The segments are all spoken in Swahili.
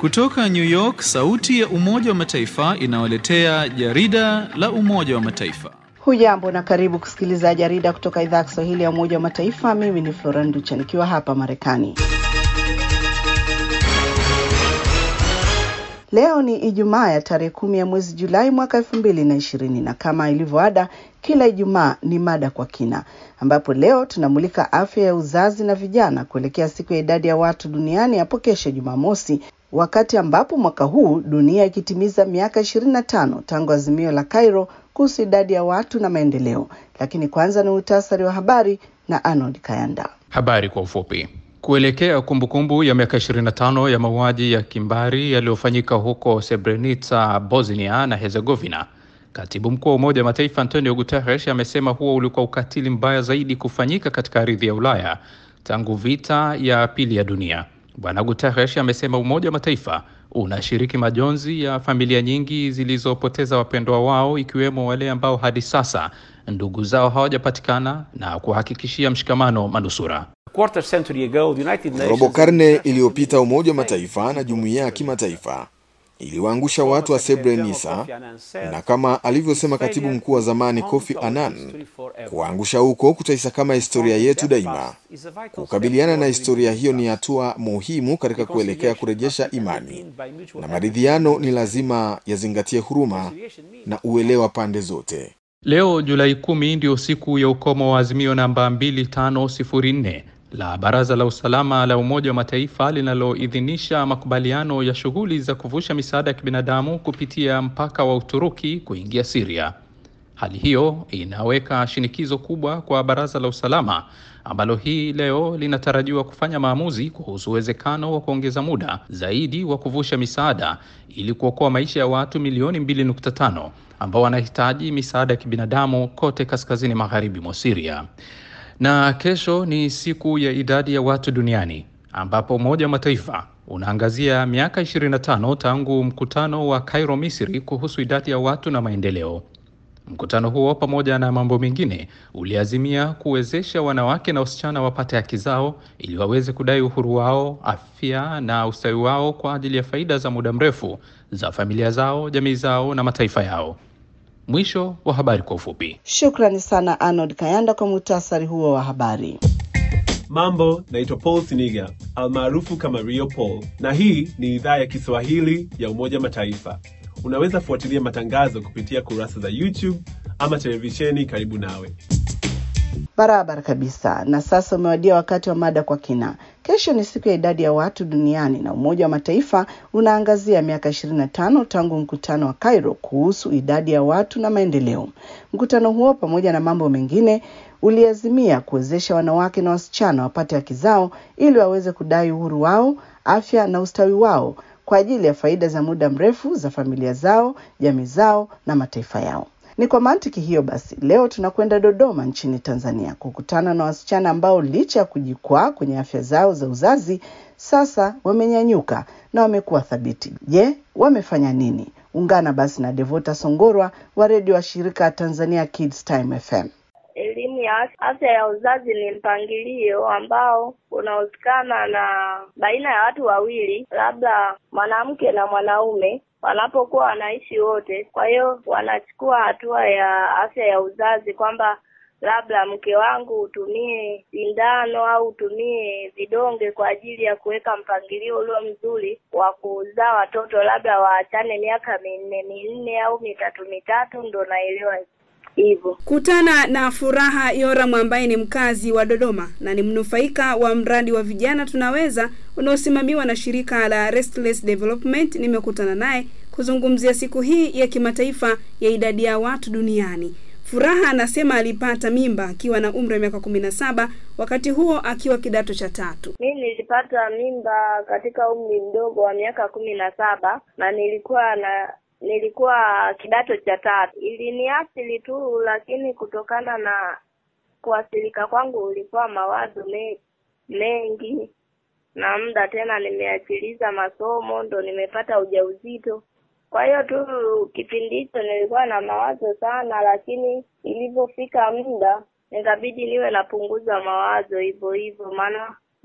Kutoka New York, sauti ya Umoja wa Mataifa inawaletea jarida la Umoja wa Mataifa. Hujambo na karibu kusikiliza jarida kutoka idhaa ya Kiswahili ya Umoja wa Mataifa. Mimi ni Flora Nducha nikiwa hapa Marekani. Leo ni Ijumaa ya tarehe kumi ya mwezi Julai mwaka elfu mbili na ishirini na kama ilivyoada kila Ijumaa ni mada kwa kina, ambapo leo tunamulika afya ya uzazi na vijana kuelekea siku ya idadi ya watu duniani hapo kesho Jumamosi, wakati ambapo mwaka huu dunia ikitimiza miaka ishirini na tano tangu azimio la Cairo kuhusu idadi ya watu na maendeleo. Lakini kwanza ni muhtasari wa habari na Arnold Kayanda. Habari kwa ufupi. Kuelekea kumbukumbu ya miaka 25 ya mauaji ya kimbari yaliyofanyika huko Srebrenica, Bosnia na Herzegovina, katibu mkuu wa Umoja wa Mataifa Antonio Guterres amesema huo ulikuwa ukatili mbaya zaidi kufanyika katika ardhi ya Ulaya tangu vita ya pili ya dunia. Bwana Guterres amesema Umoja wa Mataifa unashiriki majonzi ya familia nyingi zilizopoteza wapendwa wao ikiwemo wale ambao hadi sasa ndugu zao hawajapatikana na kuhakikishia mshikamano manusura. Robo karne iliyopita Umoja wa Mataifa na jumuiya ya kimataifa iliwaangusha watu wa Srebrenica, na kama alivyosema katibu mkuu wa zamani Kofi Annan, kuwaangusha huko kutaisakama historia yetu daima. Kukabiliana na historia hiyo ni hatua muhimu katika kuelekea kurejesha imani, na maridhiano ni lazima yazingatie huruma na uelewa pande zote. Leo Julai kumi ndio siku ya ukomo wa azimio namba 2504 la Baraza la Usalama la Umoja wa Mataifa linaloidhinisha makubaliano ya shughuli za kuvusha misaada ya kibinadamu kupitia mpaka wa Uturuki kuingia Syria. Hali hiyo inaweka shinikizo kubwa kwa Baraza la Usalama ambalo hii leo linatarajiwa kufanya maamuzi kuhusu uwezekano wa kuongeza muda zaidi wa kuvusha misaada ili kuokoa maisha ya watu milioni 2.5 ambao wanahitaji misaada ya kibinadamu kote kaskazini magharibi mwa Syria. Na kesho ni siku ya idadi ya watu duniani ambapo Umoja wa Mataifa unaangazia miaka 25 tangu mkutano wa Cairo, Misri kuhusu idadi ya watu na maendeleo. Mkutano huo pamoja na mambo mengine uliazimia kuwezesha wanawake na wasichana wapate haki zao ili waweze kudai uhuru wao, afya na ustawi wao kwa ajili ya faida za muda mrefu za familia zao, jamii zao na mataifa yao. Mwisho wa habari kwa ufupi. Shukrani sana Arnold Kayanda kwa muhtasari huo wa habari. Mambo, naitwa Paul Siniga almaarufu kama Rio Paul, na hii ni idhaa ya Kiswahili ya Umoja Mataifa. Unaweza fuatilia matangazo kupitia kurasa za YouTube ama televisheni karibu nawe. Barabara kabisa. Na sasa umewadia wakati wa mada kwa kina. Kesho ni siku ya idadi ya watu duniani na Umoja wa Mataifa unaangazia miaka 25 tangu mkutano wa Cairo kuhusu idadi ya watu na maendeleo. Mkutano huo pamoja na mambo mengine uliazimia kuwezesha wanawake na wasichana wapate haki zao ili waweze kudai uhuru wao, afya na ustawi wao kwa ajili ya faida za muda mrefu za familia zao, jamii zao na mataifa yao. Ni kwa mantiki hiyo basi, leo tunakwenda Dodoma nchini Tanzania kukutana na wasichana ambao licha ya kujikwaa kwenye afya zao za uzazi, sasa wamenyanyuka na wamekuwa thabiti. Je, wamefanya nini? Ungana basi na Devota Songorwa wa redio wa shirika Tanzania Kids Time FM. Elimu ya afya ya uzazi ni mpangilio ambao unahusikana na baina ya watu wawili, labda mwanamke na mwanaume wanapokuwa wanaishi wote. Kwa hiyo wanachukua hatua ya afya ya uzazi kwamba labda mke wangu utumie sindano au utumie vidonge kwa ajili ya kuweka mpangilio ulio mzuri wa kuzaa watoto, labda waachane miaka minne minne au mitatu mitatu, ndo naelewa hivyo. Kutana na Furaha Yoram ambaye ni mkazi wa Dodoma na ni mnufaika wa mradi wa vijana tunaweza unaosimamiwa na shirika la Restless Development. Nimekutana naye kuzungumzia siku hii ya kimataifa ya idadi ya watu duniani. Furaha anasema alipata mimba akiwa na umri wa miaka kumi na saba, wakati huo akiwa kidato cha tatu. Mi nilipata mimba katika umri mdogo wa miaka kumi na saba na nilikuwa na nilikuwa kidato cha tatu. Iliniathiri tu, lakini kutokana na kuathirika kwangu ulikuwa mawazo me, mengi na muda tena nimeachiliza masomo, ndo nimepata ujauzito. Kwa hiyo tu kipindi hicho nilikuwa na mawazo sana, lakini ilivyofika muda nikabidi niwe napunguza mawazo hivyo hivyo, maana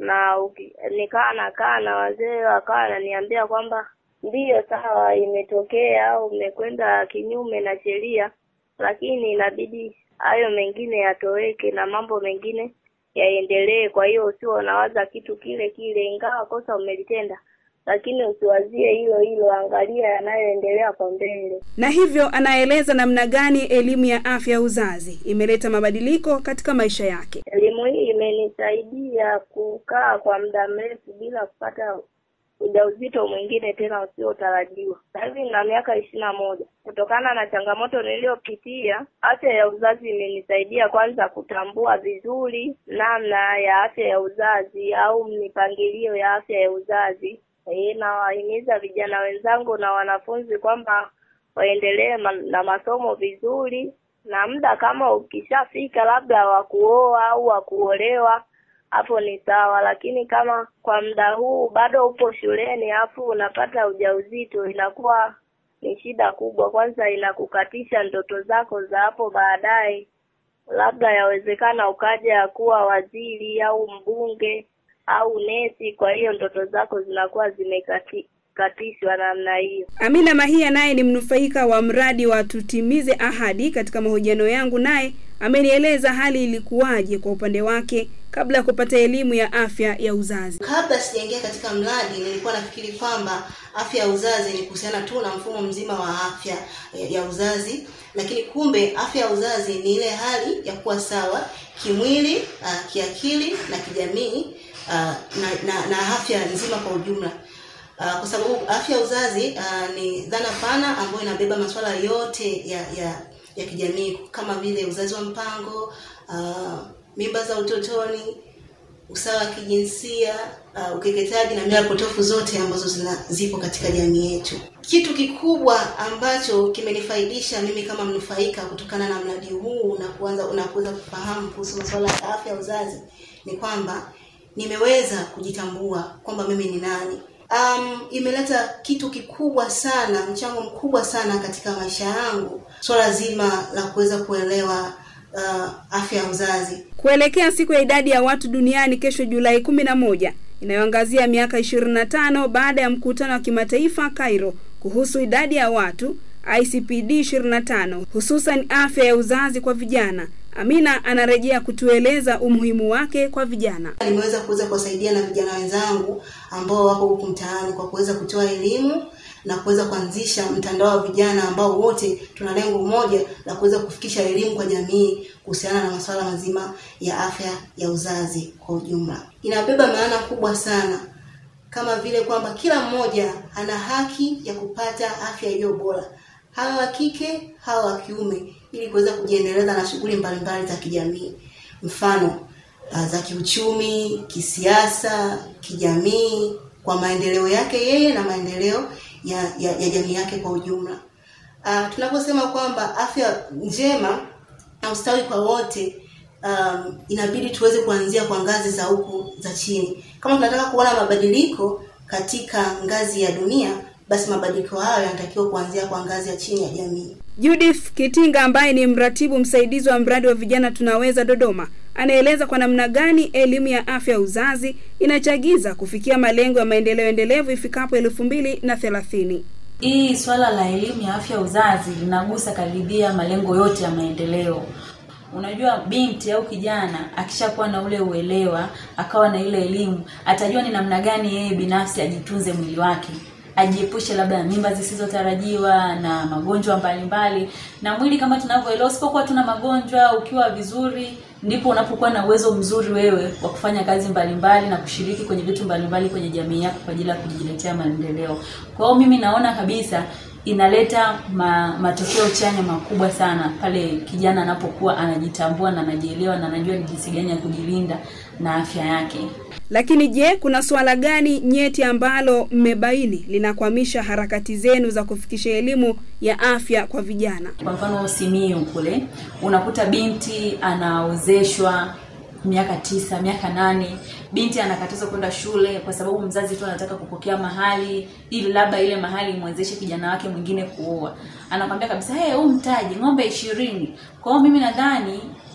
na uki, nikaa nakaa na wazee wakawa wananiambia kwamba ndiyo sawa, imetokea au umekwenda kinyume na sheria, lakini inabidi hayo mengine yatoweke na mambo mengine yaendelee. Kwa hiyo usio unawaza kitu kile kile, ingawa kosa umelitenda, lakini usiwazie hilo hilo, angalia yanayoendelea kwa mbele. Na hivyo anaeleza namna gani elimu ya afya ya uzazi imeleta mabadiliko katika maisha yake. Elimu hii imenisaidia kukaa kwa muda mrefu bila kupata ujauzito mwingine tena usiotarajiwa. Sasa hivi nina miaka ishirini na moja. Kutokana na changamoto niliyopitia, afya ya uzazi imenisaidia kwanza kutambua vizuri namna ya afya ya uzazi au mipangilio ya afya ya uzazi. E, nawahimiza vijana wenzangu na wanafunzi kwamba waendelee ma na masomo vizuri, na muda kama ukishafika labda wa kuoa au wa kuolewa hapo ni sawa, lakini kama kwa muda huu bado upo shuleni afu unapata ujauzito, inakuwa ni shida kubwa. Kwanza inakukatisha ndoto zako za hapo baadaye, labda yawezekana ukaja kuwa waziri au mbunge au nesi. Kwa hiyo ndoto zako zinakuwa zimekatishwa namna hiyo. Amina Mahia naye ni mnufaika wa mradi wa Tutimize Ahadi. Katika mahojiano yangu naye amenieleza hali ilikuwaje kwa upande wake kabla ya kupata elimu ya afya ya uzazi. Kabla sijaingia katika mradi, nilikuwa nafikiri kwamba afya ya uzazi ni kuhusiana tu na mfumo mzima wa afya ya uzazi, lakini kumbe afya ya uzazi ni ile hali ya kuwa sawa kimwili, uh, kiakili na kijamii uh, na, na, na afya nzima kwa ujumla. Uh, kwa sababu afya ya uzazi uh, ni dhana pana ambayo inabeba masuala yote ya ya ya kijamii kama vile uzazi wa mpango, uh, mimba za utotoni, usawa wa kijinsia, uh, ukeketaji na mila potofu zote ambazo zina zipo katika jamii yetu. Kitu kikubwa ambacho kimenifaidisha mimi kama mnufaika kutokana na mradi huu na kuanza na kuweza kufahamu kuhusu masuala ya afya ya uzazi ni kwamba nimeweza kujitambua kwamba mimi ni nani. Um, imeleta kitu kikubwa sana, mchango mkubwa sana katika maisha yangu, swala zima la kuweza kuelewa uh, afya ya uzazi. Kuelekea siku ya idadi ya watu duniani kesho Julai kumi na moja inayoangazia miaka ishirini na tano baada ya mkutano wa kimataifa Cairo kuhusu idadi ya watu ICPD 25 hususan afya ya uzazi kwa vijana. Amina anarejea kutueleza umuhimu wake kwa vijana. Nimeweza kuweza kuwasaidia na vijana wenzangu ambao wako huku mtaani kwa kuweza kutoa elimu na kuweza kuanzisha mtandao wa vijana ambao wote tuna lengo moja la kuweza kufikisha elimu kwa jamii kuhusiana na masuala mazima ya afya ya uzazi kwa ujumla. Inabeba maana kubwa sana kama vile kwamba kila mmoja ana haki ya kupata afya iliyo bora, hawa wa kike, hawa wa kiume, ili kuweza kujiendeleza na shughuli mbalimbali za kijamii, mfano za kiuchumi, kisiasa, kijamii, kwa maendeleo yake yeye na maendeleo ya, ya, ya jamii yake kwa ujumla. Uh, tunaposema kwamba afya njema na ustawi kwa wote um, inabidi tuweze kuanzia kwa ngazi za huku za chini. Kama tunataka kuona mabadiliko katika ngazi ya dunia, basi mabadiliko hayo yanatakiwa kuanzia kwa ngazi ya chini ya jamii. Judith Kitinga ambaye ni mratibu msaidizi wa mradi wa vijana tunaweza Dodoma anaeleza kwa namna gani elimu ya afya ya uzazi inachagiza kufikia malengo ya maendeleo endelevu ifikapo elfu mbili na thelathini. Hii swala la elimu ya afya ya uzazi linagusa karibia malengo yote ya maendeleo. Unajua, binti au kijana akishakuwa na ule uelewa, akawa na ile elimu, atajua ni namna gani yeye binafsi ajitunze mwili wake ajiepushe labda na mimba zisizotarajiwa na magonjwa mbalimbali na mwili kama tunavyoelewa usipokuwa tuna magonjwa ukiwa vizuri ndipo unapokuwa na uwezo mzuri wewe wa kufanya kazi mbalimbali na kushiriki kwenye vitu mbalimbali kwenye jamii yako kwa ajili ya kujiletea maendeleo kwa hiyo mimi naona kabisa inaleta ma, matokeo chanya makubwa sana pale kijana anapokuwa anajitambua na anajielewa na anajua ni jinsi gani ya kujilinda na afya yake Lakini je, kuna suala gani nyeti ambalo mmebaini linakwamisha harakati zenu za kufikisha elimu ya afya kwa vijana? Kwa mfano Simiyu kule unakuta binti anaozeshwa miaka tisa, miaka nane, binti anakatazwa kwenda shule kwa sababu mzazi tu anataka kupokea mahali ili labda ile mahali imwezeshe kijana wake mwingine kuoa. Anakwambia kabisa, hey, huu mtaji ng'ombe ishirini. Kwa hiyo mimi nadhani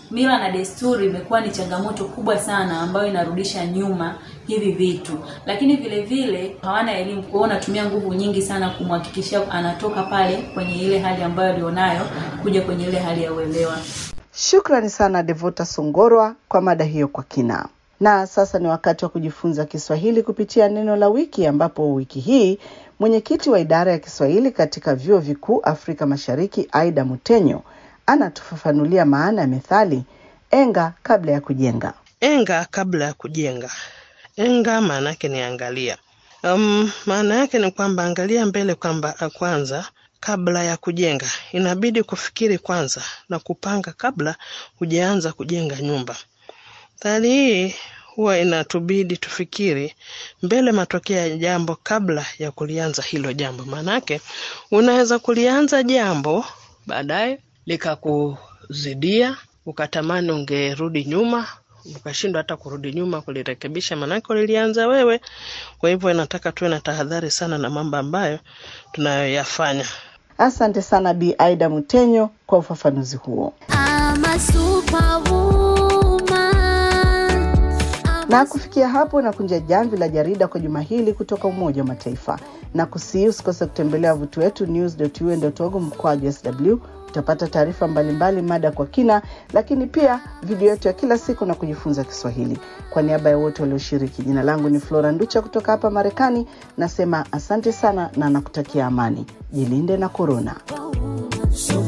mila na desturi imekuwa ni changamoto kubwa sana ambayo inarudisha nyuma hivi vitu, lakini vile vile hawana elimu, kwa hiyo wanatumia nguvu nyingi sana kumhakikishia anatoka pale kwenye ile hali ambayo alionayo kuja kwenye ile hali ya uelewa. Shukrani sana Devota Songorwa kwa mada hiyo kwa kina. Na sasa ni wakati wa kujifunza Kiswahili kupitia neno la wiki, ambapo wiki hii mwenyekiti wa idara ya Kiswahili katika vyuo vikuu Afrika Mashariki, Aida Mutenyo, anatufafanulia maana ya methali enga kabla ya kujenga. Enga kabla ya kujenga. Enga maana yake ni angalia. Um, maana yake ni kwamba angalia mbele kwamba kwanza kabla ya kujenga. Inabidi kufikiri kwanza na kupanga kabla hujaanza kujenga nyumba. Methali hii huwa inatubidi tufikiri mbele matokeo ya jambo kabla ya kulianza hilo jambo. Maanake unaweza kulianza jambo baadaye likakuzidia, ukatamani ungerudi nyuma, ukashindwa hata kurudi nyuma kulirekebisha, maanake ulilianza wewe. Kwa hivyo inataka tuwe na tahadhari sana na mambo ambayo tunayoyafanya. Asante sana Bi Aida Mutenyo kwa ufafanuzi huo. Na kufikia hapo na kunja jamvi la jarida kwa juma hili kutoka Umoja wa Mataifa, na kusii usikose kutembelea wavuti wetu news.un.org mkwaju sw. Utapata taarifa mbalimbali, mada kwa kina, lakini pia video yetu ya kila siku na kujifunza Kiswahili. Kwa niaba ya wote walioshiriki, jina langu ni Flora Nducha kutoka hapa Marekani. Nasema asante sana na nakutakia amani. Jilinde na korona.